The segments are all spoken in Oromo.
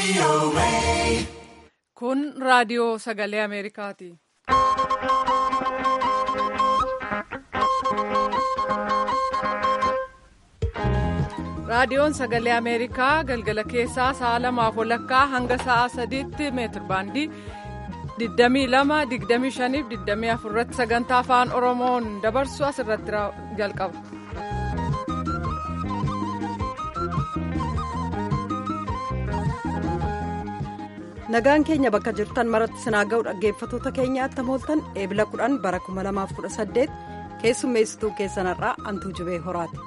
Kun raadiyoo sagalee Ameerikaati. Raadiyoon sagalee Ameerikaa galgala keessaa sa'a lamaaf walakkaa hanga sa'a sadiitti meetir baandii 22-25-24 irratti sagantaa afaan Oromoon dabarsu asirratti jalqaba. nagaan keenya bakka jirtan maratti sinaa ga'u dhaggeeffatoota keenya attam ooltan eebila 10 bara 2018 keessummeessituu keessanarraa antuu jibee horaati.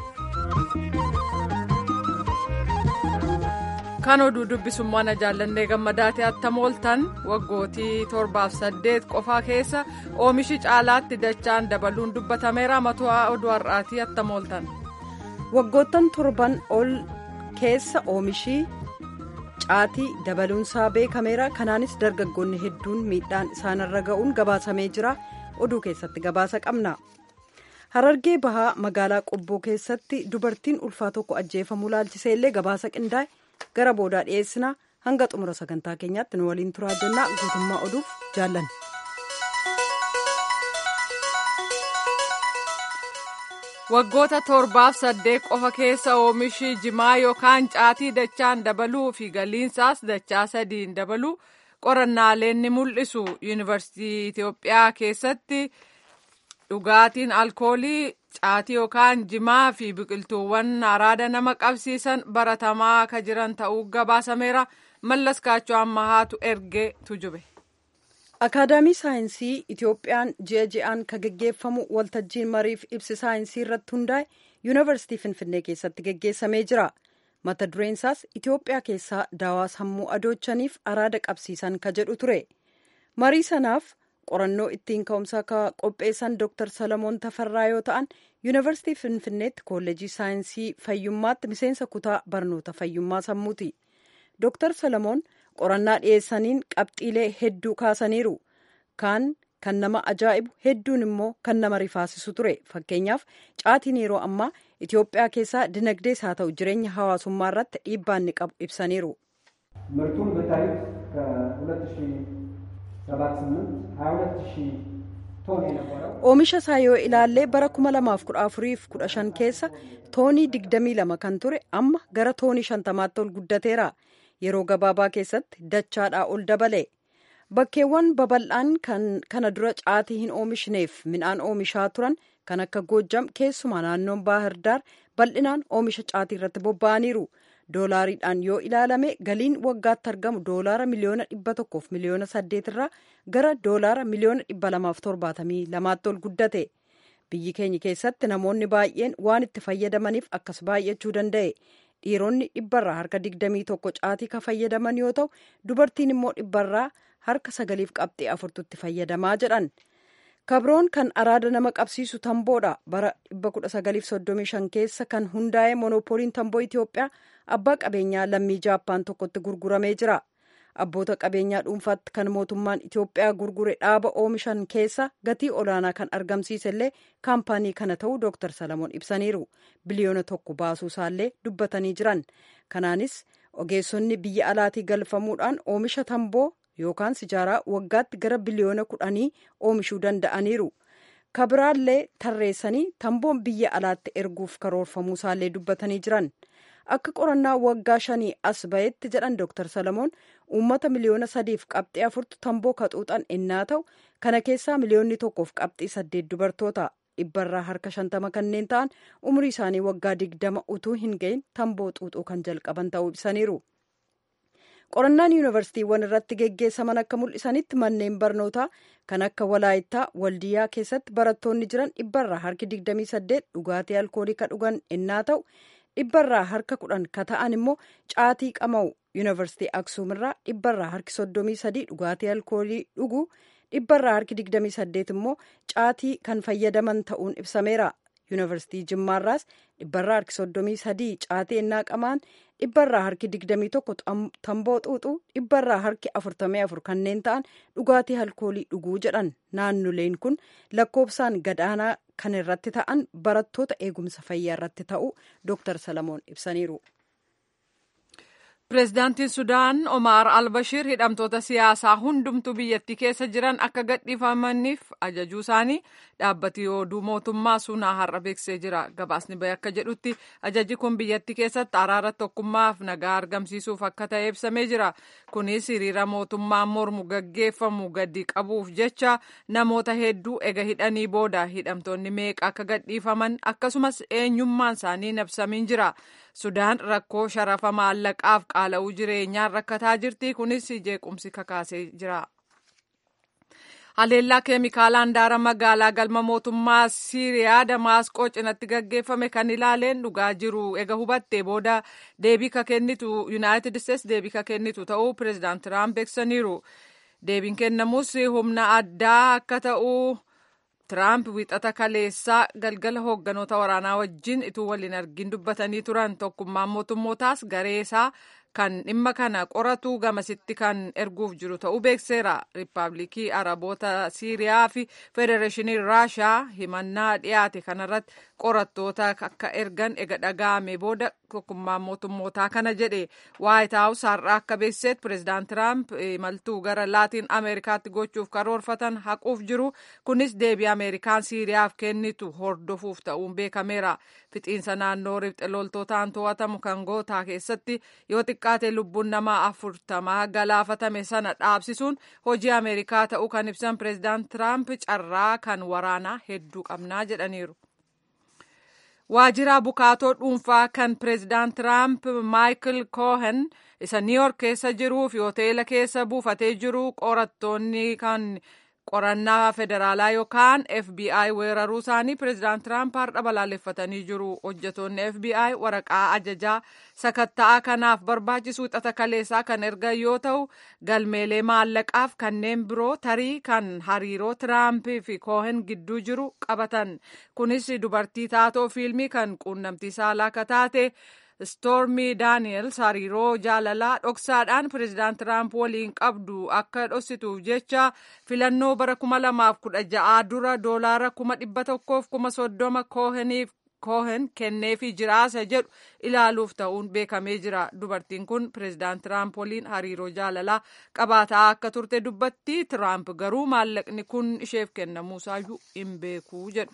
kan oduu dubbisummaan jaallannee gammadaatee attam ooltan waggootii torbaaf saddeet qofaa keessa oomishi caalaatti dachaan dabaluun dubbatameera matu'aa oduu har'aatii attam ooltan. waggoottan torban ol keessa oomishii. caatii dabaluunsaa beekameera kanaanis dargaggoonni hedduun miidhaan isaanirra ga'uun gabaasamee jira oduu keessatti gabaasa qabna harargee bahaa magaalaa qobboo keessatti dubartiin ulfaa tokko ajjeefamuu laalchisee illee gabaasa qindaa'e gara boodaa dhiyeessina hanga xumura sagantaa keenyaatti nu waliin turaa jennaa guutummaa oduuf jaallanne. waggoota torbaaf saddeet qofa keessa oomishi jimaa yookaan caatii dachaan dabaluu fi galiinsaas dachaa sadiin dabaluu qorannaaleen ni mul'isu yuunivarsiitii itiyoophiyaa keessatti dhugaatiin alkoolii caatii yookaan jimaa fi biqiltuuwwan araada nama qabsiisan baratamaa akka jiran ta'uu gabaasameera mallas kaachoo ammahaatu ergee tujube. akaadaamii saayinsii itiyoophiyaan ji'a ji'aan kan geggeeffamu waltajjiin mariif ibsi saayinsii irratti hundaa'e yuunivarsiitii finfinnee keessatti geggeessamee jira mata dureen isaas itiyoophiyaa keessaa daawaa sammuu adoochaniif araada qabsiisan ka jedhu ture marii sanaaf qorannoo ittiin ka'umsaa ka qopheessan dr salamoon tafarraa yoo ta'an yuunivarsiitii finfinneetti kolleejii saayinsii fayyummaatti miseensa kutaa barnoota fayyummaa sammuuti dr salamoon qorannaa dhiyeessaniin qabxiilee hedduu kaasaniiru kaan kan nama ajaa'ibu hedduun immoo kan nama rifaasisu ture fakkeenyaaf caatiin yeroo ammaa itiyoophiyaa keessaa dinagdees haa ta'u jireenya hawaasummaa irratti dhiibbaa inni qabu ibsaniiru. ምርቱን ብታዩት ከ2078 ቶን የነበረው oomisha isaa yoo ilaallee bara 2014-15 keessa toonii 22 kan ture amma gara toonii 50tti ol guddateera. yeroo gabaabaa keessatti dachaadhaa ol dabale bakkeewwan babal'aan kana dura caatii hin oomishneef midhaan oomishaa turan kan akka goojjam keessumaa naannoon baahirdaar bal'inaan oomisha caatii irratti bobba'aniiru doolaariidhaan yoo ilaalame galiin waggaatti argamu doolaara miliyoona dhibba tokkoof miliyoona saddeet irraa gara doolaara miliyoona dhibba lamaaf torbaatamii lamaatti ol guddate biyyi keenya keessatti namoonni baay'een waan itti fayyadamaniif akkas baay'achuu danda'e. dhiironni dhibbarraa harka digdamii tokko caatii ka fayyadaman yoo ta'u dubartiin immoo dhibbarraa harka sagaliif qabxii afurtutti fayyadamaa jedhan kabroon kan araada nama qabsiisu tamboodha bara 1935 keessa kan hundaa'e monoopooliin tamboo itiyoophiyaa abbaa qabeenyaa lammii jaappaan tokkotti gurguramee jira abboota qabeenyaa dhuunfaatti kan mootummaan itiyoophiyaa gurgure dhaaba oomishan keessa gatii olaanaa kan argamsiise illee kaampaanii kana ta'uu dooktar salamoon ibsaniiru biliyoona tokko baasuu isaallee dubbatanii jiran kanaanis ogeessonni biyya alaatii galfamuudhaan oomisha tamboo yookaan sijaaraa waggaatti gara biliyoona kudhanii oomishuu danda'aniiru kabiraallee tarreessanii tamboon biyya alaatti erguuf karoorfamuu isaallee dubbatanii jiran. akka qorannaa waggaa shanii as ba'etti jedhan dooktar salamoon uummata miliyoona sadiif qabxii afurtu tamboo kaxuuxan ennaa ta'u kana keessaa miliyoonni tokkoof qabxii saddeet dubartoota dhibbarraa harka shantama kanneen ta'an umrii isaanii waggaa digdama utuu hin ga'in tamboo xuuxuu kan jalqaban ta'uu ibsaniiru. qorannaan yuunivarsiitiiwwan irratti geggeessaman akka mul'isanitti manneen barnootaa kan akka walaayittaa waldiyaa keessatti barattoonni jiran dhibbarraa harki 28 dhugaatii alkoolii ka dhugan ennaa ta'u. dhibbarraa harka kudhan ka ta'an immoo caatii qama'u yuunivarsiitii aksuumirraa dhibbarraa harki soddomii sadii dhugaatii alkoolii dhugu dhibbarraa harki digdamii saddeet immoo caatii kan fayyadaman ta'uun ibsameera yuunivarsiitii jimmaarraas dhibbarraa harki soddomii sadii caatii ennaa qamaan dhibbarraa harki digdamii tokko tamboo xuuxuu dhibbarraa harki afurtamii afur kanneen ta'an dhugaatii alkoolii dhuguu jedhan naannoleen kun lakkoofsaan gadaanaa kan irratti ta'an barattoota eegumsa fayyaa irratti ta'uu dooktar salamoon ibsaniiru. Pireezidaantiin Sudaan Omar Albashir hidhamtoota siyaasaa hundumtuu biyyattii keessa jiran akka gadhiifamaniif ajajuu isaanii dhaabbati oduu mootummaa sunaa har'a beeksisee jira. Gabaasni bahe akka jedhutti ajaji kun biyyattii keessatti araara tokkummaaf nagaa argamsiisuuf akka ta'e ibsamee jira. Kunis hiriira mootummaan mormu gaggeeffamu gadi qabuuf jecha namoota hedduu ega hidhanii booda hidhamtoonni meeqa akka gadhiifaman akkasumas eenyummaan isaanii ibsamiin jira. Sudaan rakkoo sharafa maallaqaaf qaala'uu jireenyaan rakkataa jirti. Kunis jeequmsi kakaasee jira. Haleellaa keemikaala handaara magaalaa galma mootummaa Siiriyaa Damaasqoo cinatti gaggeeffame kan ilaaleen dhugaa jiru. Ega hubattee booda deebii ka kennitu Yuunaayitid Isteetsi deebii ka kennitu ta'uu pireezidaant Tiraamp beeksisaniiru. Deebiin kennamus humna addaa akka ta'u. Tiraamp wixata kaleessaa galgala hoogganoota waraanaa wajjin ituu waliin argin dubbatanii turan tokkummaan mootummootaas gareesaa kan dhimma kana qoratu gamasitti kan erguuf jiru ta'uu beekseera. Riippaabilikii Araboota Siiriyaa fi Federeeshinii Raashaa himannaa dhiyaate kanarratti qorattoota akka ergan ega dhaga'ame booda tokkummaan mootummootaa kana jedhe waayit haawus har'a akka beeksiseet pireezidaant Tiraamp imaltuu gara laatiin Ameerikaatti gochuuf karoorfatan haquuf jiru kunis deebii Ameerikaan Siiriyaaf kennitu hordofuuf ta'uun beekameera. Fixiinsa naannoo ribxe loltootaan to'atamu kan gootaa keessatti yoo xiqqaate lubbuun namaa afurtamaa galaafatame sana dhaabsisuun hojii Ameerikaa ta'uu kan ibsan pireezidaant Tiraamp carraa kan waraanaa hedduu qabnaa jedhaniiru. Waajjira bukaatoo dhuunfaa kan pireezidaant Tiraamp Maayikil Koohen isa Niiyork keessa jiruu fi hoteela keessa buufatee jiru qorattoonni kan qorannaa federaalaa yookaan FBI weeraruu isaanii pireezidaant Tiraamp har'a balaaleffatanii jiru. Hojjetoonni FBI waraqaa ajajaa sakatta'aa kanaaf barbaachisu wixata kaleessaa kan ergan yoo ta'u galmeelee maallaqaaf kanneen biroo tarii kan hariiroo Tiraampii fi Koohen gidduu jiru qabatan. Kunis dubartii taatoo fiilmii kan quunnamtii saalaa akka taate. Stormy Daniels hariiroo jaalalaa dhoksaadhaan pireezidaant Tiraamp waliin qabdu akka dhoksituuf jecha filannoo bara kuma lamaaf kudha ja'aa dura doolaara kuma dhibba tokkoof kuma soddoma kooheniif koohen kenneefii jiraasa jedhu ilaaluuf ta'uun beekamee jira. Dubartiin kun pireezidaant Tiraamp waliin hariiroo jaalalaa qabaataa akka turte dubbatti. Tiraamp garuu maallaqni kun isheef kennamuusaayyuu hin beeku jedhu.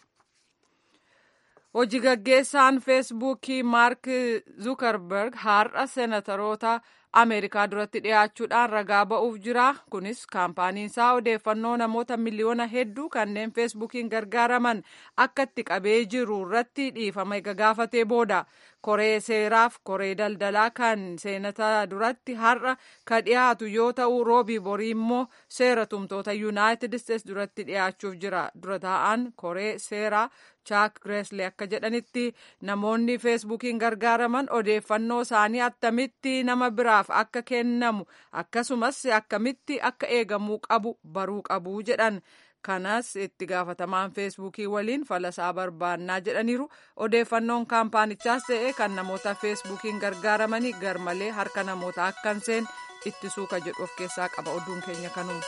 Hojii gaggeessaan feesbuukii Maark Zuukarberg har'a seenataroota Ameerikaa duratti dhiyaachuudhaan ragaa ba'uuf jira. Kunis kaampaaniinsaa odeeffannoo namoota miliyoona hedduu kanneen feesbuukiin gargaaraman akka itti qabee jiru irratti dhiifama gaafatee booda koree seeraaf koree daldalaa kan seenataa duratti har'a ka dhiyaatu yoo ta'u roobii borii immoo seera tumtoota yuunaayitid isteetsi duratti dhiyaachuuf jira. Dura taa'an koree seeraa chaak gireeslee akka jedhanitti namoonni feesbuukiin gargaaraman odeeffannoo isaanii attamitti nama biraaf akka kennamu akkasumas akkamitti akka eegamuu qabu baruu qabu jedhan kanas itti gaafatamaan feesbuukii waliin falasaa barbaannaa jedhaniiru odeeffannoon kaampaanichaas ta'e kan namoota feesbuukiin gargaaramanii garmalee harka namoota akkan seen ittisuu ka jedhu of keessaa qaba oduun keenya kanuun.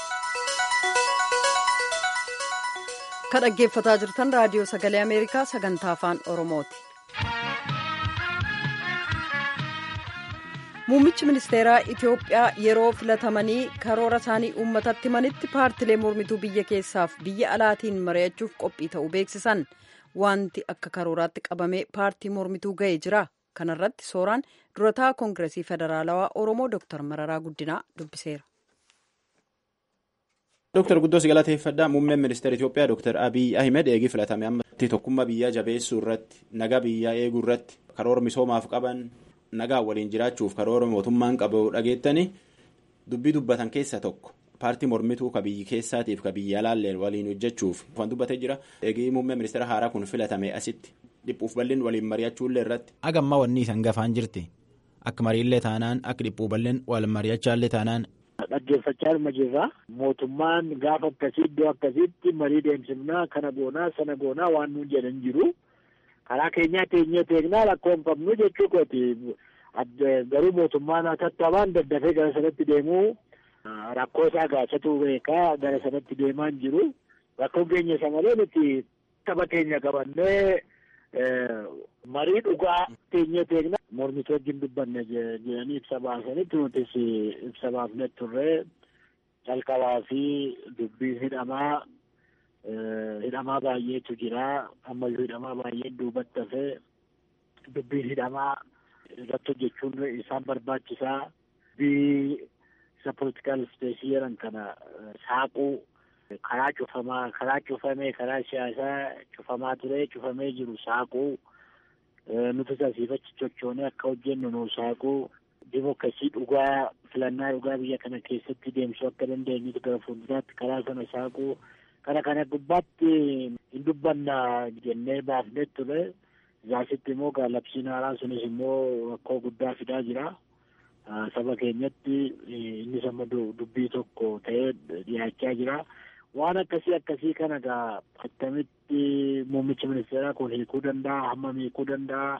ka dhaggeeffataa jirtan raadiyoo sagalee ameerikaa sagantaa afaan oromooti. muummichi ministeeraa itiyoophiyaa yeroo filatamanii karoora isaanii uummatatti himanitti paartilee mormituu biyya keessaaf biyya alaatiin mari'achuuf qophii ta'uu beeksisan wanti akka karooraatti qabamee paartii mormituu ga'ee jira kanarratti sooraan durataa koongiresii federaalawaa oromoo dooktar mararaa guddinaa dubbiseera. Dooktar Guddoos galateeffadhaa muummeen ministeera Itoophiyaa Dooktar Abiy Ahmed eegii filatame amma tokkummaa biyyaa jabeessuu irratti nagaa biyyaa eeguu irratti karoora misoomaaf qaban nagaa waliin jiraachuuf karoora mootummaan qabu dhageettanii dubbii dubbatan keessa tokko paartii mormituu ka biyyi keessaatiif ka biyya alaallee waliin hojjechuuf kan dubbatee jira eegii muummee ministeera haaraa kun filatame asitti dhiphuuf bal'in waliin mari'achuullee irratti. Agammaa wanni isaan gafaan jirti akka mariillee taanaan akka dhiphuu bal'in wal mari'achaallee taanaan. Dhaggeeffachaa dhuma jirra. Mootummaan gaafa akkasii iddoo akkasiitti marii deemsifnaa kana goonaa sana goonaa waan nuun jedhan jiru. Karaa keenyaa teenyee teeknaa rakkoo hin qabnu jechuu kooti. Garuu mootummaan tattaafaan daddafee gara sanatti deemuu rakkoo isaa gaafachuu beekaa gara sanatti deemaa hin jiru. Rakkoon keenya isa malee nuti tapha keenya qabannee marii dhugaa teenyee teekna mormitoota wajjin dubbanne jedhanii ibsa baasanitti nutis ibsa baafne turree calqabaa fi dubbiin hidhamaa hidhamaa baay'eetu jira ammayyuu hidhamaa baay'ee duubatti hafee dubbiin hidhamaa irratti hojjechuun isaan barbaachisaa dubbii isa politikaal ispeesii jedhan kana saaquu karaa cufamaa karaa cufamee karaa siyaasaa cufamaa ture cufamee jiru saaquu nuti asiifachi sochoonee akka hojjennu nu saaquu dimokiraasii dhugaa filannaa dhugaa biyya kana keessatti deemsuu akka dandeenyutu gara fuulduraatti karaa sana saaquu kana kana gubbaatti hin dubbanna jennee baafnee ture zaasitti immoo gaalabsiin haaraa sunis immoo rakkoo guddaa fidaa jira. Saba keenyatti innis amma dubbii tokko ta'ee dhiyaachaa jira. Waan akkasii akkasii kana gaa attamitti muummichi ministeeraa kun hiikuu danda'a hammam hiikuu danda'a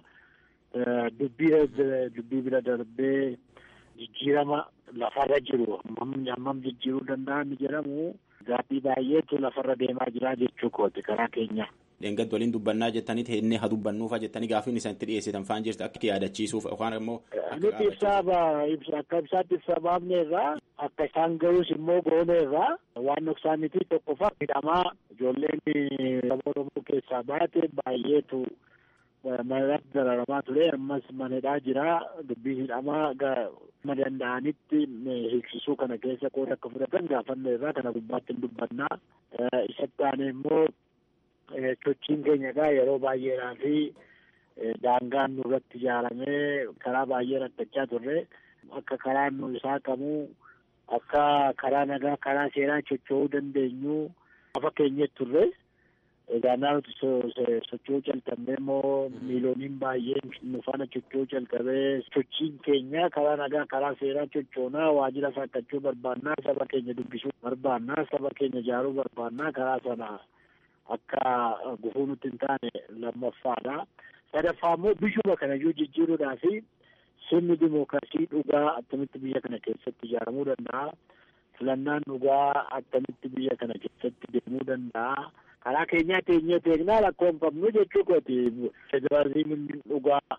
dubbii dubbii bira darbee jijjiirama lafarra jiru hammam hammam jijjiiruu danda'a ni jedhamu gaaffii baay'eetu lafarra deemaa jira jechuu kooti karaa keenya. Dheengaddi waliin dubbannaa jettanii inni haa dubbannuufa jettanii gaaffiin isinitti dhiyeessitan faan jirti akka yaadachiisuuf yookaan immoo. Nuti ibsaa akka ibsaatti ibsa baafne irraa akka isaan ga'us immoo goone irraa waan dhoksaa miti tokkoffaa hidhamaa ijoolleen saba Oromoo keessaa baate baay'eetu manatti dararamaa ture ammas manedhaa jira dubbii hidhamaa ma danda'anitti hiiksisuu kana keessa qooda akka fudhatan gaafanne irraa kana gubbaatti hin dubbannaa isatti aanee immoo sochiin keenya egaa yeroo baay'eedhaa fi daangaan nurratti ijaaramee karaa baay'ee rakkachaa turre akka karaan nu isaa qabu akka karaa nagaa karaa seeraa socho'uu dandeenyu lafa keenyatti turre egaa nuti socho'uu calqabnee immoo miilooniin baay'een nu faana socho'uu calqabee sochiin keenya karaa nagaa karaa seeraa sochoonaa waajjira saaqqachuu barbaannaa saba keenya dubbisuu barbaannaa saba keenya ijaaruu barbaannaa karaa sana akka gufuu nutti hin taane lammaffaadha. sadaffaa immoo bishuma kanayyuu jijjiiruudhaa fi sirni dimookiraasii dhugaa attamitti biyya kana keessatti ijaaramuu danda'a. Filannaan dhugaa attamitti biyya kana keessatti deemuu danda'a. Karaa keenyaa teenyee teeknaa rakkoo hin qabnu jechuu kooti. Federaalizimiin dhugaa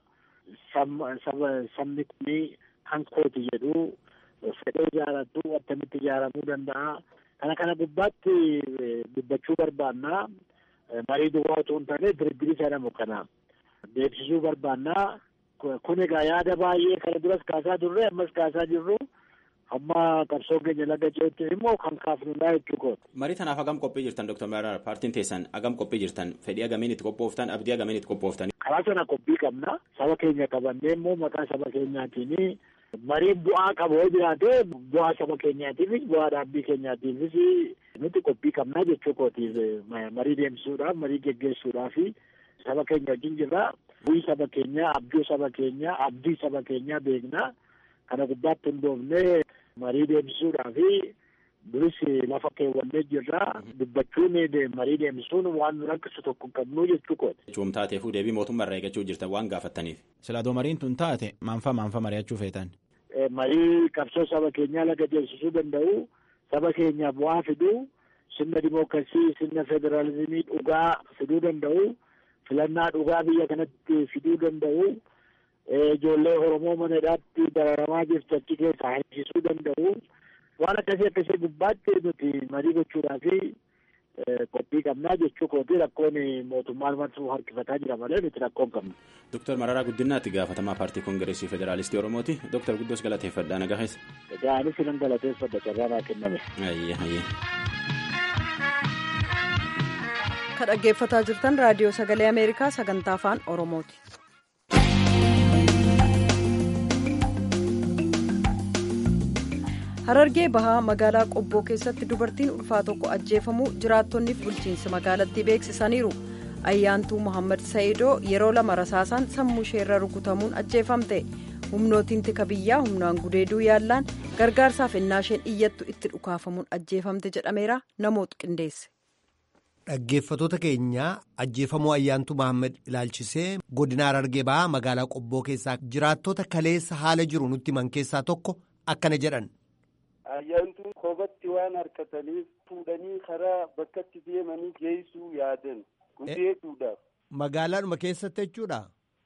sabni kuni kan kooti jedhu fedhee ijaaratu attamitti ijaaramuu danda'a. Kana kana gubbaatti dubbachuu barbaannaa. Marii duwwaa otoo hin taane diriirii jedhamu kana. beeksisuu barbaannaa kun egaa yaada baay'ee kana duras kaasaa turre ammas kaasaa jirru amma qabsoo keenya laga ce'utti immoo kan kaafnudha jechuu kooti. Marii tanaaf hagam qophii jirtan Dr. Maraar paartiin teessan hagam qophii jirtan fedhii agamiin itti qophooftan abdii agamiin itti qophooftan. Karaa sana qophii qabna saba keenya qabannee immoo maqaa saba keenyaatiin mariin bu'aa qabu yoo jiraate bu'aa saba keenyaatiifis bu'aa dhaabbii keenyaatiifis nuti qophii qabnaa jechuu kooti marii deemsisuudhaaf marii geggeessuudhaaf saba keenya wajjin jirra. Bu'ii saba keenyaa, abjuu saba keenyaa, abdii saba keenyaa beekna. Kana gubbaatti hundoofnee marii deemsisuudhaa fi duris lafa keewwannee jirra. Dubbachuun marii deemsisuun waan nu rakkisu tokko hin qabnu jechuu kooti. Jechuun taateefuu deebii mootummaa irraa eeggachuu jirtan waan gaafattaniif. Silaadoo mariin tun taate maanfa maanfa mari'achuu feetan. Marii qabsoo saba keenyaa laga deemsisuu danda'u, saba keenyaaf bu'aa fiduu, sirna dimookiraasii, sirna federaalizimii dhugaa fiduu danda'u. filannaa dhugaa biyya kanatti fiduu danda'u ijoollee Oromoo mana hidhaatti dararamaa jirtu achi keessaa hambisuu danda'u waan akkasii akkasii gubbaatti nuti marii gochuudhaa fi qophii qabnaa jechuu kooti rakkoon mootummaan marsuu harkifataa jira malee nuti rakkoo hin qabnu. Dooktar Mararaa Guddinaatti gaafatamaa paartii koongireesii federaalistii Oromooti. Dooktar Guddoos galateeffadhaa nagaa keessa. Egaa anis nan galateeffadha carraa naa kenname. Ayyee ayyee. Kan dhaggeeffataa jirtan raadiyoo sagalee Ameerikaa sagantaa afaan Oromooti. Harargee bahaa magaalaa Qobboo keessatti dubartiin ulfaa tokko ajjeefamuu jiraattonniif bulchiinsi magaalattii beeksisaniiru. Ayyaantuu Mohaammed Sa'iidoo yeroo lama rasaasaan sammuu isheerra rukutamuun ajjeefamte. humnootiin tika biyyaa humnaan gudeeduu yaallaan gargaarsaaf ennaa isheen iyyattu itti dhukaafamuun ajjeefamte jedhameera namoota qindeesse. Dhaggeeffatoota keenya ajjeefamuu ayyaantuu Mahammed ilaalchisee godina Harargee bahaa magaalaa Qobboo keessaa jiraattota kaleessa haala jiru nutti himan keessaa tokko akkana jedhan. Ayyaantuun koobatti waan harkataniif fuudhanii karaa bakkatti deemanii geessuu yaadan gudeeduudhaaf. Magaalaadhuma keessatti jechuudha.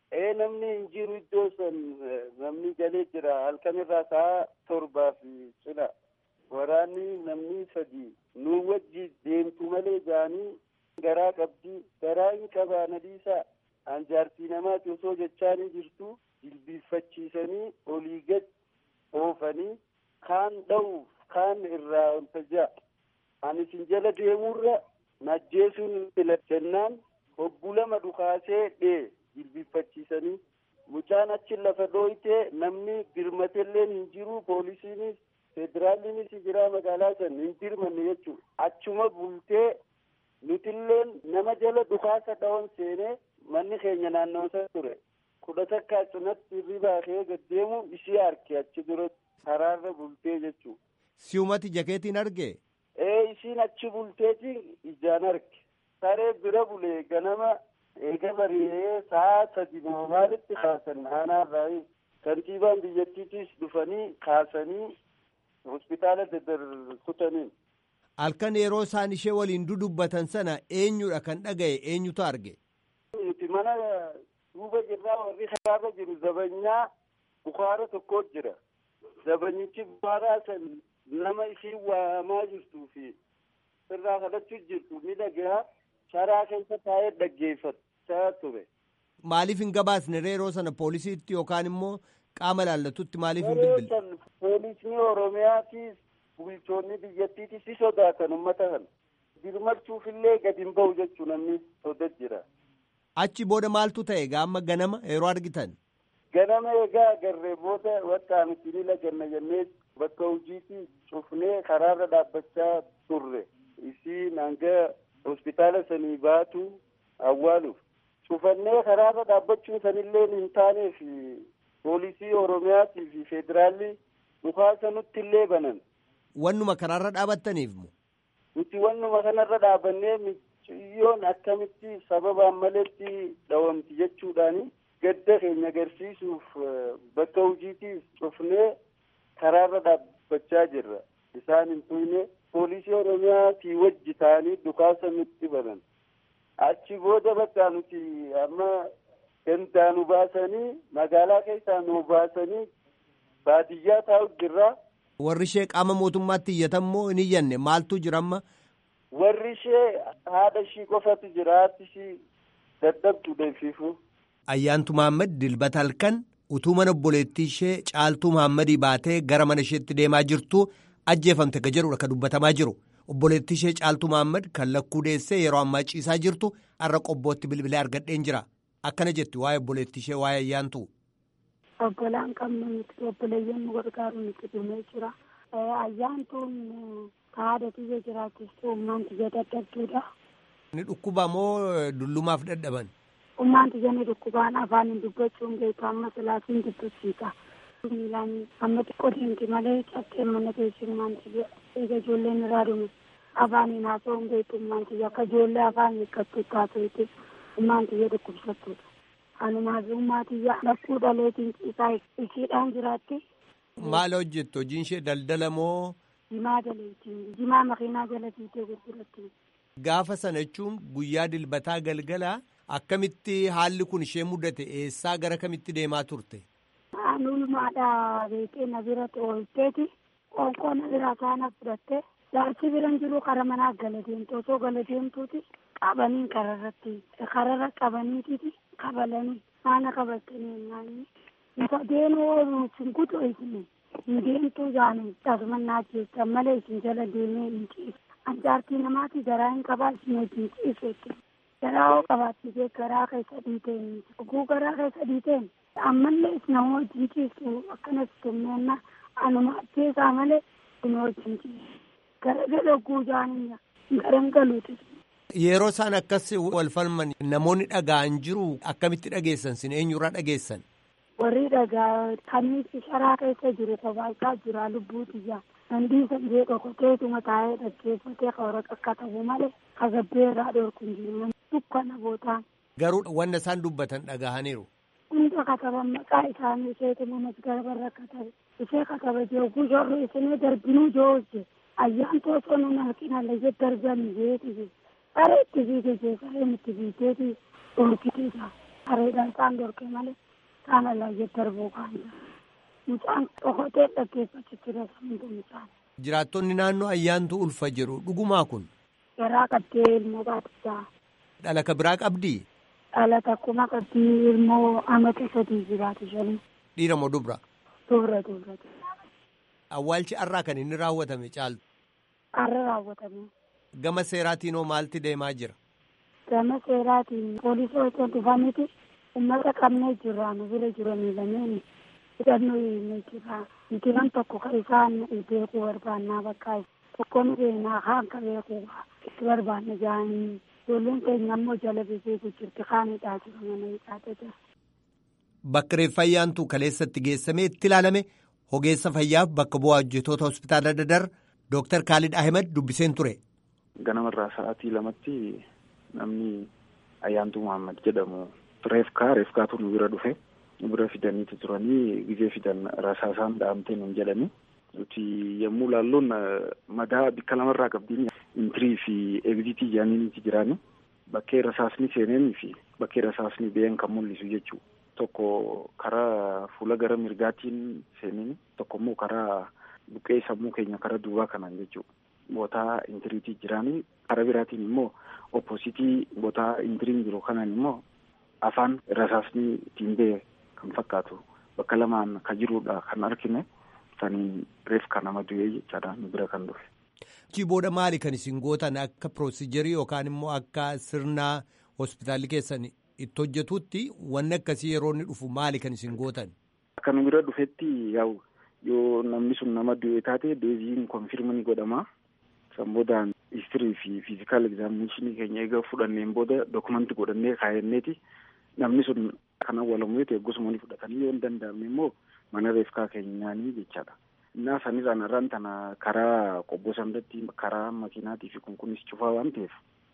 ee namni hin jiru iddoo san namni galee jira halkan irraa sa'a torbaa fi cina waraanni namni sadi nu wajji deemtu malee jaanii garaa qabdi garaa hin qabaa nadiisaa anjaartii namaati osoo jechaanii jirtu jilbiiffachiisanii olii gad oofanii kaan dha'uuf kaan irraa onta ja'a ani isin jala deemurra najjeesuun fila jennaan hobbu lama dhukaasee dhee jilbiiffachiisanii mucaan achi lafa dhooyte namni birmatelleen hin jiru poolisiinis federaalliinis jira magaalaa san hin dirmanne jechuudha achuma bultee nutilleen nama jala dhukaasa dha'oon seenee manni keenya naannawaa ture kudha takkaa cinatti hirribaa kee gaddeemu ishii arge achi dura karaarra bultee jechuudha. Si'umati jakeetiin arge. Ee isiin achi bulteetiin ijaan arge saree bira bulee ganama eega bari'ee sa'a sadi maalitti kaasan aanaarraa kantiibaan biyyattiitis dhufanii kaasanii hospitaala dadarkutaniin. Halkan yeroo isaan ishee waliin dudubbatan sana eenyudha kan dhagaye eenyutu arge. Nuti mana duuba jirraa warri karaarra jiru zabanyaa bukaara tokko jira. Zabanyichi bukaaraa san nama ishii waamaa jirtuu fi irraa kadhachuu jirtu miidhagaa sharaa keessa taa'ee dhaggeeffachaa ture. Maaliif hin gabaasne yeroo sana poolisiitti yookaan immoo qaama laallatutti maaliif hin bilbile? Poolisni Oromiyaatis bulchoonni biyyattiitis si sodaatan uummata kana. Birmachuufillee gadi hin bahu jechuu namni sodaa jira. Achi booda maaltu ta'e gaama ganama yeroo argitan? Ganama egaa agarree booda wakka miti ni laganna jennee bakka hojiitti cufnee karaarra dhaabbachaa turre. Isiin hanga hospitaala sanii baatu awwaaluuf. Cufannee karaarra dhaabbachuun sanillee hin taaneef poolisii Oromiyaatii fi federaalli dhukaasa nutti illee banan. Wannuma karaarra dhaabattaniif moo? Nuti wannuma kanarra dhaabannee miciyyoon akkamitti sababaan maletti dhawamti jechuudhaani gadda keenya agarsiisuuf bakka hojiitiif cufnee karaarra dhaabbachaa jirra. Isaan hin tuyne poolisii Oromiyaatii wajji ta'anii dhukaasa nutti banan. Achi booda bakka nuti amma gandaa nu baasanii magaalaa keessaa nu baasanii baadiyyaa taa'u jirra. Warri ishee qaama mootummaatti iyyatan moo hin iyyanne maaltu jira amma? Warri ishee haadha ishii qofatu jira haati ishii dadhabdu deemsifu. Ayyaantu Mahammad dilbata halkan utuu mana obboleettii ishee caaltuu Mahammadii baatee gara mana isheetti deemaa jirtu ajjeefamte ka jedhudha ka dubbatamaa jiru. Obboleettii ishee caaltuu Mahammad kan lakkuu deessee yeroo ammaa ciisaa jirtu har'a qobbootti bilbilee argadheen jira. Akkana jetti waa'ee obboleettii ishee waa'ee ayyaantu. Obbolaan qabnu nuti obboleeyyan nu gargaaru nuti dhumee jira. Ayyaantuun haadha biyya jiraachistu ummaan tiyya dadhabduudha. Ni dhukkuba moo dullumaaf dadhaban? Ummaan tiyya ni dhukkubaan afaan hin dubbachuun beeku amma silaasiin dubbisiisa. Miilaan amma xiqqoo deemti malee cabsee mana teessi ummaan tiyya eega ijoolleen irraa dhume afaaniin haasa'uun beeku ummaan tiyya akka ijoollee afaan hiikkattu taasifte ummaan tiyya dhukkubsattuudha. Anumaaf ummaa tiyya lakkuu dhaleetiin ciisaa ishiidhaan jiraatti. Maal hojjettu hojiin ishee daldala moo? Jimaa jaleetiin jimaa makiinaa jala fiitee gurguratti. Gaafa sana jechuun guyyaa dilbataa galgala akkamitti haalli kun ishee mudate eessaa gara kamitti deemaa turte? Nulmaadhaa beekee na bira oolteeti qoonqoo na biraa kaana fudhatte jaarsi biran jiru kara manaa gala deemte osoo gala deemtuuti qabaniin kararratti kararra qabaniititi kabalanii maana qabatanii naanni isa deemuu ooluu isin kutu isin hin deemtuu jaanii tasumannaa jecha malee isin jala deemee hin ciisu anjaartii namaati garaa hin qabaa isin wajjin ciiseetti garaa hoo qabaattisee garaa keessa dhiiteen oguu garaa keessa dhiiteen ammallee isin nama wajjin ciisu akkanas tummeenna anuma ajjeesaa malee isin wajjin ciisu gara gala oguu jaanii garan galuutis. Yeroo isaan akkas wal falman namoonni dhaga'an jiru akkamitti dhageessan sin eenyurraa dhageessan? warri dhagaa kanitti sharaa keessa jiru kophaa jira lubbuu xiyyaa nandii sandee dhokoteetuma taa'ee dhaggeeffatee qawra akka ta'u malee kagabbee irraa dhorku hin jiru dukkana bootaan. Garuu wanna isaan dubbatan dhagahaniiru. Hunda kataban maqaa isaanii isheetuma masgarabarra katabe ishee kataba jooguu shorri isinii darbinuu joojje ayyaan toosoo nun halkina layye darbanii jeeti bareetti fiite jeesareen itti fiiteeti dhorkiteeta. Sareedhaan isaan dorkee malee isaan alaa jette darbuu kaan mucaan dhokotee dhaggeeffachutti rasamuun isaan. Jiraattonni naannoo ayyaantu ulfa jedhu dhugumaa kun. Garaa qabdee ilmoo baatisaa. Dhalaka biraa qabdii? Dhalata akkuma qabdii ilmoo amata sadii jiraatu shanii. Dhiira moo dubra? Dubra dubra. Awwaalchi har'aa kan inni raawwatame caaltu. Har'a raawwatame. Gama seeraatiin hoo maalti deemaa jira? Gama seeraatiin poolisii osoo dhufaniiti uummata qabnee jirra nu bira jiranii lameen hidhannoo hinnee jira. Mitiran tokko kan isaan beekuu barbaannaa bakka tokko nu beenaa kaan ka beekuu itti barbaanne jaanii ijoolleen keenya ammoo jala beekuu jirti kaan hidhaa jiru mana hidhaa jira. Bakka reeffa ayyaantuu kaleessatti geessamee itti ilaalame ogeessa fayyaaf bakka bu'aa hojjetoota hospitaala Dadar Dooktar Kaalid Ahmed dubbiseen ture. Ganamarraa sa'aatii lamatti namni ayyaantuu Muhammad jedhamu reefkaa reefkaatu nu bira dhufe nu bira fidaniitu turanii gizee fidan rasaasaan dhahamtee nun jedhani nuti yommuu laalluun madaa bikka lamarraa qabdiin intirii fi egzitii jaaniiniiti jiraani bakkee rasaasni seeneenii fi bakkee rasaasni ba'een kan mul'isu jechuu tokko karaa fuula gara mirgaatiin seeneen tokko immoo karaa buqqee sammuu keenya karaa duubaa kanaan jechuu bootaa intiriitii jiraanii karaa biraatiin immoo oppositii bootaa intiriin jiru kanaan immoo afaan rasaasni ittiin ba'e kan fakkaatu bakka lamaan kan jirudha kan argine saniin reefka nama du'ee jechaadha nu bira kan dhufe. Achi booda maali kan isin gootan akka piroozijerii yookaan immoo akka sirnaa hospitaalli keessan itti hojjetutti wanni akkasii yeroo inni dhufu maali kan isin gootan? Akka nu bira dhufetti yaa'u yoo namni sun nama du'e taate deeziin konfirmii godhama. San boodaan histirii fi fiizikaal egzaaminashinii keenya eega fudhanneen booda dokumanti godhannee kaayyanneeti namni sun kan awwaalamu yoo ta'e gosuma ni fudhatanii yoo hin danda'amne immoo mana reefkaa keenyaanii jechaadha. Innaa sanirraan irraan tana karaa qobboo sanatti karaa makiinaatii fi kunkunis cufaa waan ta'eef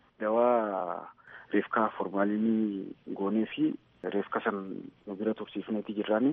dawaa reefkaa formaalinii goonee fi reefka san nu bira tursiifneeti jirraani.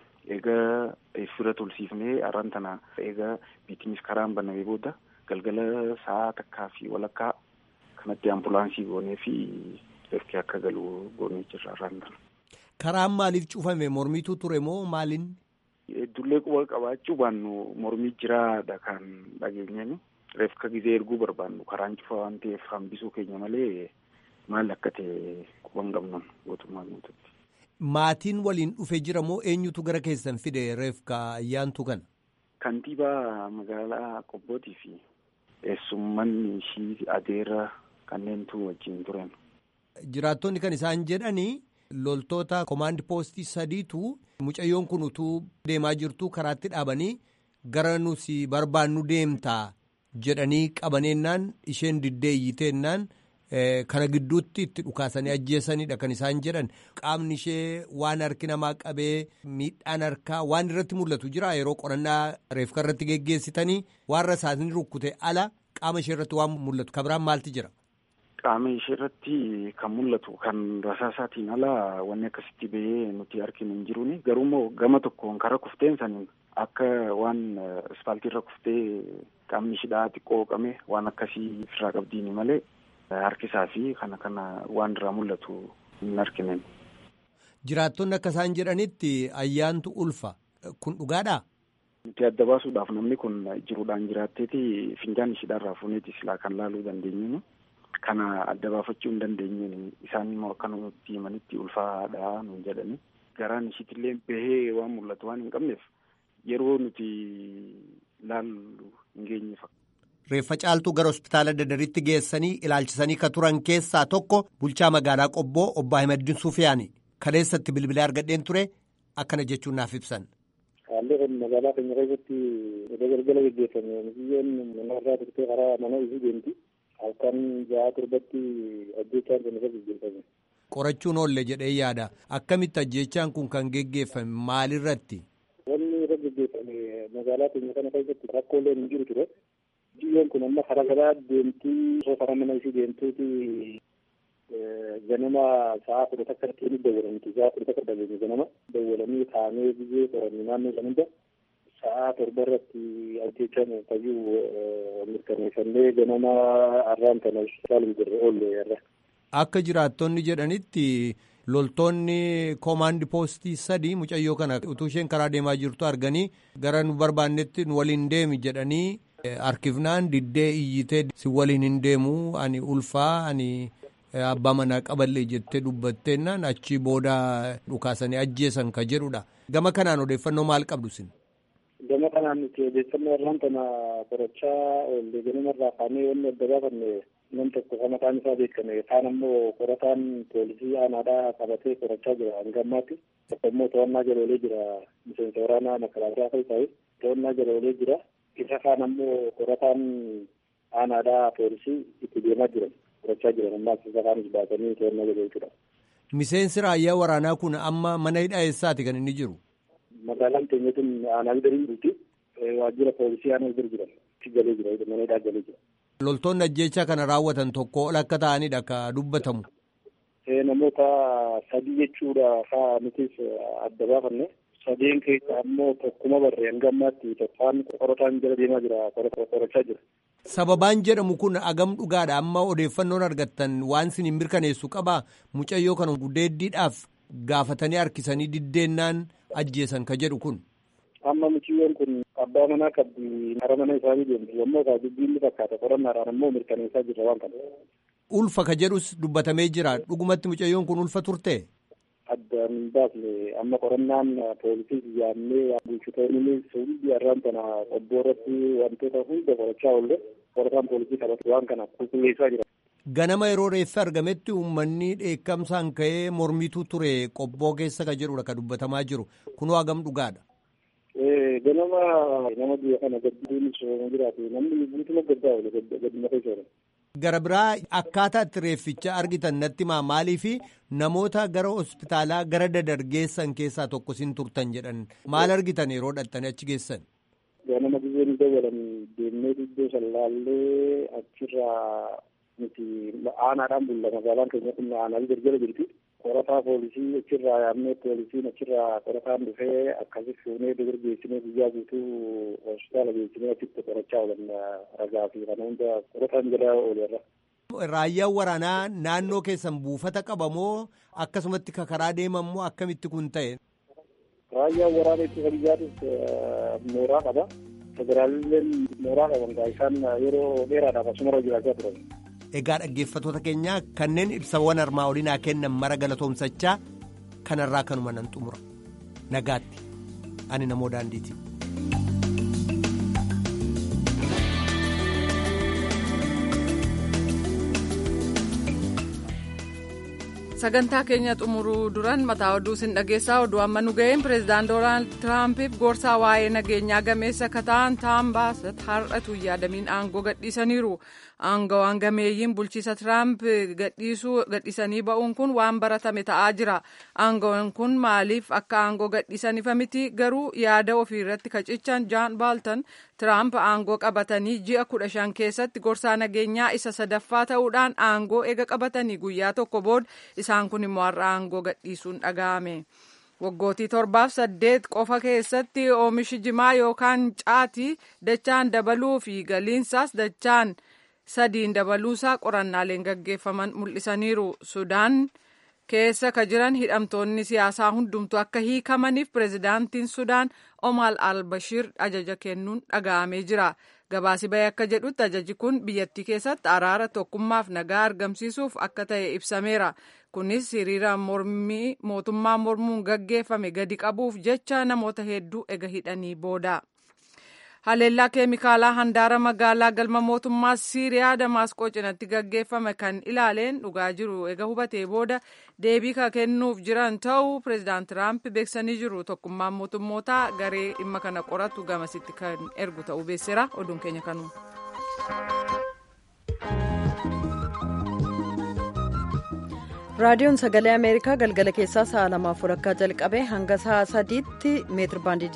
Egaa bira tursiifnee arraan tana egaa biitinis karaan banamee booda galgala sa'a takkaa fi walakkaa kanatti ambulaansii goonee fi reefki akka galu goonee jirra arraan tana. Karaan maaliif cufame mormiitu ture moo maaliin? Dullee quba qabaachuu baannu mormii jiraadha kan dhageenyani. Reefka gizee erguu barbaannu karaan cufaa waan ta'eef hambisuu keenya malee maal akka ta'e quban qabnu mootummaan guututti. Maatiin waliin dhufe jira moo eenyutu gara keessan fide reefka ayyaantu kana? Kantiibaa magaalaa Qobbootii fi eessummanni ishii adeera kanneentu wajjin turan. Jiraattonni kan isaan jedhanii loltoota komaandi poostii sadiitu mucayyoon kun utuu deemaa jirtu karaatti dhaabanii gara nusi barbaannu deemtaa jedhanii qabaneennaan isheen diddeeyyiteennaan kana gidduutti itti dhukaasanii ajjeesanidha kan isaan jedhan qaamni ishee waan harki namaa qabee miidhaan harkaa waan irratti mul'atu jira yeroo qorannaa reefka irratti geggeessitanii waan rasaasni rukkute ala qaama ishee irratti waan mul'atu kabiraan maalti jira. Qaama ishee irratti kan mul'atu kan rasaasaatiin ala wanni akkasitti bahee nuti arginu hin jiruuni garuummoo gama tokkoon karaa kufteen saniin akka waan ispaaltii irra kuftee qaamni ishidhaa xiqqoo qame waan akkasii ofirraa qabdiini malee harkisaa fi kana kana waan irraa mul'atu hin arginen. Jiraattonni akka isaan jedhanitti ayyaantu ulfa kun dhugaadhaa? Nuti adda baasuudhaaf namni kun jiruudhaan jiraatteeti finjaan ishiidhaarraa fuuneeti silaa kan laaluu dandeenyu. Kana adda baafachuu hin dandeenyeen isaan immoo akka nutti himanitti ulfaadha nuun jedhani. Garaan ishiitillee bahee waan mul'atu waan hin qabneef yeroo nuti laallu hin geenye Reeffa caaltuu gara hospitaala dadaritti geessanii ilaalchisanii ka turan keessaa tokko bulchaa magaalaa Qobboo obbo Ahimadiin Suufiyaani. Kaleessatti bilbilee argadheen ture akkana jechuun naaf ibsan. Haalli kun magaalaa keenya keessatti iddoo galgala gaggeeffame biyyoon mana irraa turtee karaa mana isii deemti. Halkan ja'a torbatti ajjechaan kun irra gaggeeffame. Qorachuun oolle jedhee yaada. Akkamitti ajjechaan kun kan geggeeffame maalirratti? Wanni irra gaggeeffame magaalaa keenya kana keessatti rakkoolee hin jiru ture. Biyyoon kun amma karaa garaa deemtii osoo karaa mana isii deemtuuti ganama sa'a kudha takka ittiin dawwalamti. Sa'a kudha takka dawwalame ganama dawwalanii kaanee biyyee qorannee naannoo san hunda sa'a torba irratti ajjechaan fayyuu mirkaneeffannee ganama arraan kana saalum jirre oolle irra. Akka jiraattonni jedhanitti loltoonni koomaandi poostii sadii mucayyoo kana utuu isheen karaa deemaa jirtu arganii gara nu barbaannetti nu waliin deemi jedhanii harkifnaan diddee iyyitee si waliin hin deemu ani ulfaa ani abbaa manaa qaballee jettee dubbatteennan achi booda dhukaasanii ajjeesan ka jedhudha. Gama kanaan odeeffannoo maal qabdu sin? Gama kanaan nuti odeeffannoo irraan kana qorachaa oolle ganama irraa kaanee wanni adda baafanne nam tokko kan maqaan isaa beekame kaan ammoo qorataan poolisii aanaadhaa qabatee qorachaa jira hanga ammaatti. Tokko immoo to'annaa jala oolee jira miseensa waraanaa makalaakaa kan ta'e to'annaa jala oolee jira. Isa kaan ammoo qorataan aanaadhaa poolisii itti deemaa jiran qorachaa jiran ammaas isa kaanis baasanii to'annaa jala jechuudha. Miseensi raayyaa waraanaa kun amma mana hidhaa eessaati kan inni jiru? Magaalaan keenya kun aanaa gadi jirti. Waajjira poolisii aanaa gadi jiran. Galee jira mana hidhaa galee jira. Loltoonni ajjeechaa kana raawwatan tokko ol akka ta'anidha ka dubbatamu. Namoota sadii jechuudha haa nutis adda baafanne. Sadeen keessa ammoo tokkuma barree hanga ammaatti tokkaan qorataan jala deemaa jira qorachaa jira. Sababaan jedhamu kun agam dhugaadha amma odeeffannoon argattan waan isin hin mirkaneessu qabaa mucayyoo kana gudeeddiidhaaf gaafatanii harkisanii diddeennaan ajjeesan ka jedhu kun. Amma mucayyoon kun abbaa manaa qabdi hara mana isaanii deemti yommuu ta'u dubbiin ni fakkaata qorannaadhaan ammoo mirkaneessaa jirra waan kana. Ulfa ka jedhus dubbatamee jira dhugumatti mucayyoon kun ulfa turte. Addaan baafne amma qorannaan poolisii yaannee bulchitoonni hundi har'aan kana qobboo irratti wantoota hunda qorachaa oolle qorataan poolisii qabatu waan kana qulqulleessaa jira. Ganama yeroo reeffi argametti uummanni dheekkamsaan ka'ee mormitu ture qobboo keessa ka jedhudha ka dubbatamaa jiru kunoo hagam dhugaadha. Ganama nama biyya kana gadduun sooma jiraatu namni guutuma gaddaa oole gadduma keessa oolan. Gara biraa akkaataa itti reefficha argitan natti maa maalii fi namoota gara hospitaalaa gara dadargeessan keessaa tokko sin turtan jedhan maal argitan yeroo dhattanii achi geessan. Ganama biyyeen dabalan deemnee iddoo sallaallee achirraa nuti aanaadhaan bulla magaalaan keenya kun aanaa gargara jirti. Qorataa poolisii achirraa yaamnee poolisiin achirraa qorataan dhufee akkasi fuunee dubur geessinee guyyaa guutuu hospitaala geessinee achitti qorachaa oolan ragaa fi kana hunda qorataan jala oolerra. Raayyaan waraanaa naannoo keessan buufata qabamoo akkasumatti karaa deeman moo akkamitti kun ta'e? Raayyaan waraanaa ittisa biyyaatis mooraa qaba. Federaalilleen mooraa qaban isaan yeroo dheeraadhaaf asumarra jiraachaa turan. Egaa dhaggeeffattoota keenya kanneen ibsawwan armaa olinaa kennan mara galatoomsachaa kanarraa kanuma nan xumura. Nagaatti. Ani namoo daandiiti. sagantaa keenya xumuruu duran mataa oduu sin dhageessaa oduu amma nu ga'een pireezidaant doonaald tiraampiif gorsaa waa'ee nageenyaa gameessa kataan taam baasat har'atu yaadamiin aangoo gadhiisaniiru aangawaan gameeyyiin bulchiisa tiraamp gadhiisanii ba'uun kun waan baratame ta'aa jira aangawaan kun maaliif akka aangoo gadhiisaniifa miti garuu yaada ofii irratti kacichan jaan baaltan tiraamp aangoo qabatanii ji'a kudha shan keessatti gorsaa nageenyaa isa sadaffaa ta'uudhaan aangoo eega qabatanii guyyaa tokko booda isaan kun immoo har'a aangoo gadhiisuun dhaga'ame. waggootii torbaaf saddeet qofa keessatti oomishi jimaa yookaan caatii dachaan dabaluu fi galiinsaas dachaan sadiin dabaluusaa qorannaaleen gaggeeffaman mul'isaniiru sudaan keessa ka jiran hidhamtoonni siyaasaa hundumtu akka hiikamaniif pireezidaantiin sudaan omaal albashiir ajaja kennuun dhaga'amee jira gabaasi bahee akka jedhutti ajaji kun biyyattii keessatti araara tokkummaaf nagaa argamsiisuuf akka ta'e ibsameera kunis hiriira mormii mootummaa mormuun gaggeeffame gadi qabuuf jecha namoota hedduu ega hidhanii booda. haleellaa keemikaalaa handaara magaalaa galma mootummaa siiriyaa damaasqoo cinatti gaggeeffame kan ilaaleen dhugaa jiru ega hubatee booda deebii ka kennuuf jiran ta'uu pireezidaant tiraamp beeksanii jiru tokkummaan mootummootaa garee dhimma kana qoratu gamasitti kan ergu ta'uu beeksera oduun keenya kanuma. raadiyoon sagalee ameerikaa galgala keessaa sa'a lamaaf walakkaa jalqabe hanga sa'a sadiitti meetir baandii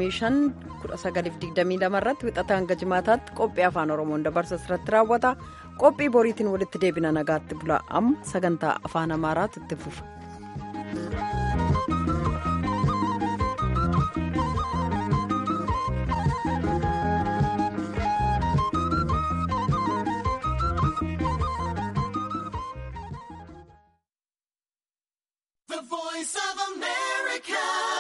25 irratti wixata hanga jimaataatti qophii afaan oromoon dabarsa irratti raawwata qophii boriitiin walitti deebina nagaatti bula amma sagantaa afaan amaaraatti itti fufa. The voice of America.